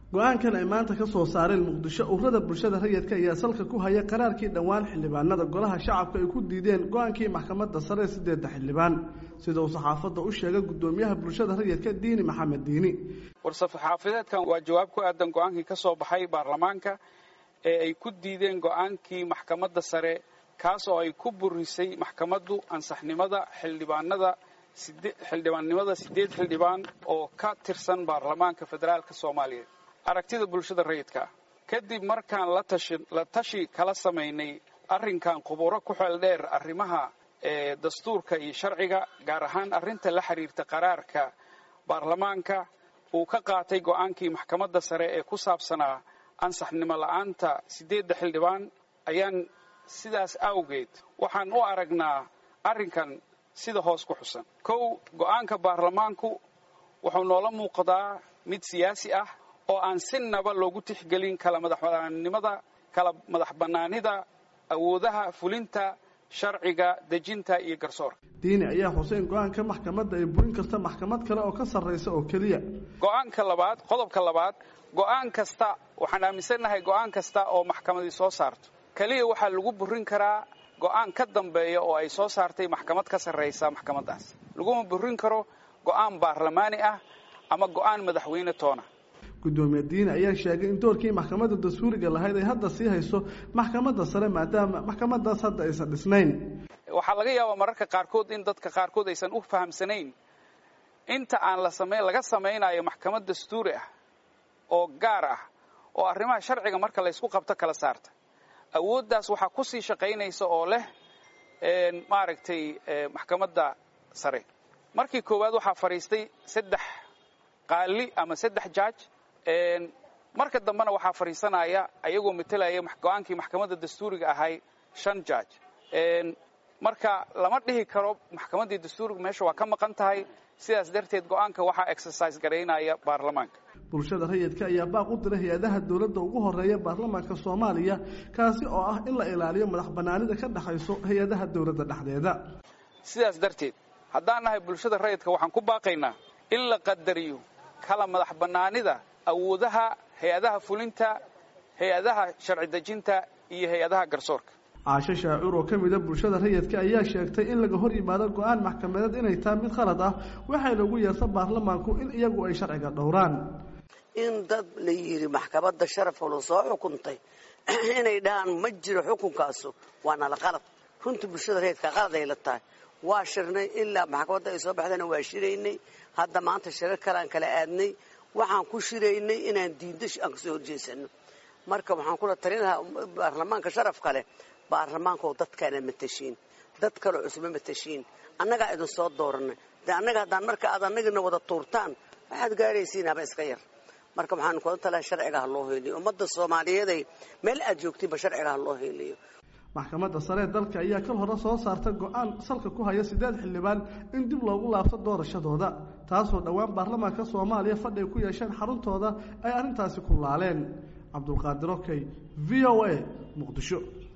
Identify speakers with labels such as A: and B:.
A: go-aankan ay maanta ka soo saareen muqdisho ururada bulshada rayidka ayaa salka ku haya qaraarkii dhowaan xildhibaanada golaha shacabka ay ku diideen go-aankii maxkamadda sare ee sideedda xildhibaan sida uu saxaafadda u sheegay guddoomiyaha bulshada rayidka diini maxamed diini
B: war-saxaafadeedkan waa jawaab ku aadan go-aankii ka soo baxay baarlamaanka ee ay ku diideen go-aankii maxkamadda sare kaas oo ay ku burisay maxkamaddu ansaxnimada xildhibaanada xildhibaannimada sideed xildhibaan oo ka tirsan baarlamaanka federaalka soomaaliyeed aragtida bulshada rayidka kadib markaan la tashi kala samaynay arrinkan khuburo ku xeel dheer arrimaha ee dastuurka iyo sharciga gaar ahaan arrinta la xiriirta qaraarka baarlamaanka uu ka qaatay go-aankii maxkamadda sare ee ku saabsanaa ansaxnimo la'aanta sideedda xildhibaan ayaan sidaas awgeed waxaan u aragnaa arrinkan sida hoos ku xusan kow go-aanka baarlamaanku wuxuu noola muuqdaa mid siyaasi ah oo aan sinaba loogu tixgelin kala madaxbanaanimada kala madax bannaanida awoodaha fulinta sharciga dejinta iyo garsoorka
A: diini ayaa xuseen go-aanka maxkamadda ay burin karta maxkamad kale oo ka sarraysa oo keliya
B: go-aanka labaad qodobka labaad go-aan kasta waxaan aaminsannahay go-aan kasta oo maxkamadii soo saarto keliya waxaa lagu burin karaa go-aan ka dambeeya oo ay soo saartay maxkamad ka sarraysa maxkamaddaas laguma burin karo go-aan baarlamaani ah ama go-aan madaxweyne toona
A: guddoomiye diini ayaa sheegay in doorkii maxkamadda dastuuriga lahayd ay hadda sii hayso maxkamadda sare maadaama maxkamadaas hadda aysan dhisnayn
B: waxaa laga yaabaa mararka qaarkood in dadka qaarkood aysan u fahamsanayn inta aan la samayn laga samaynayo maxkamad dastuuri ah oo gaar ah oo arrimaha sharciga marka laysku qabto kala saarta awooddaas waxaa kusii shaqaynaysa oo leh maaragtay maxkamadda sare markii koowaad waxaa fadhiistay saddex qaali ama saddex jaaj marka dambena waxaa fadhiisanaya ayagoo matelaya go-aankii maxkamadda dastuuriga ahay shan jaaj marka lama dhihi karo maxkamaddii dastuuriga meesha waa ka maqan tahay sidaas darteed go-aanka waxaa exercise garaynaya baarlamaanka
A: bulshada rayidka ayaa baaq u diray hay-adaha dowladda ugu horeeya baarlamaanka soomaaliya kaasi oo ah in la ilaaliyo madax bannaanida ka dhexayso hay-adaha dowladda dhexdeeda
B: sidaas darteed haddaan nahay bulshada rayidka waxaan ku baaqaynaa in la qadariyo kala madax bannaanida awoodaha hay-adaha fulinta hay-adaha sharci dejinta iyo hay-adaha garsoorka
A: caasho shaacur oo ka mida bulshada rayidka ayaa sheegtay in laga hor yimaado go-aan maxkamadeed inay tahay mid khalad ah waxay lagu yeerta baarlamaanku in iyagu ay sharciga dhowraan
C: in dad la yidhi maxkamadda sharafolo soo xukuntay inay dhahaan ma jiro xukunkaasu waa nala qalad runtii bulshada rayidka qalad ay la tahay waa shirnay ilaa maxkamadda ay soo baxdayna waa shiraynay hadda maanta shirar kalean kala aadnay waxaan ku shiraynay inaan diinda aan kasoo horjeesano marka waxaan kula talin lahaa baarlamaanka sharafka leh baarlamaankaoo dadkaana matashiin dad kaleo cusuma matashiin annagaa idin soo dooranay de annaga haddaan marka aad annagina wada tuurtaan waxaad gaaraysiin haba iska yar marka waxaan kula talaha sharciga ha loo heyliyo ummadda soomaaliyeeday meel aad joogtiinba sharciga ha loo heyliyo
A: maxkamadda sare ee dalka ayaa kal hore soo saartay go-aan salka ku haya siddeed xildhibaan in dib loogu laabto doorashadooda taasoo dhowaan baarlamaanka soomaaliya fadhi ay ku yeesheen xaruntooda ay arrintaasi ku laaleen cabdulqaadir okey v o a muqdisho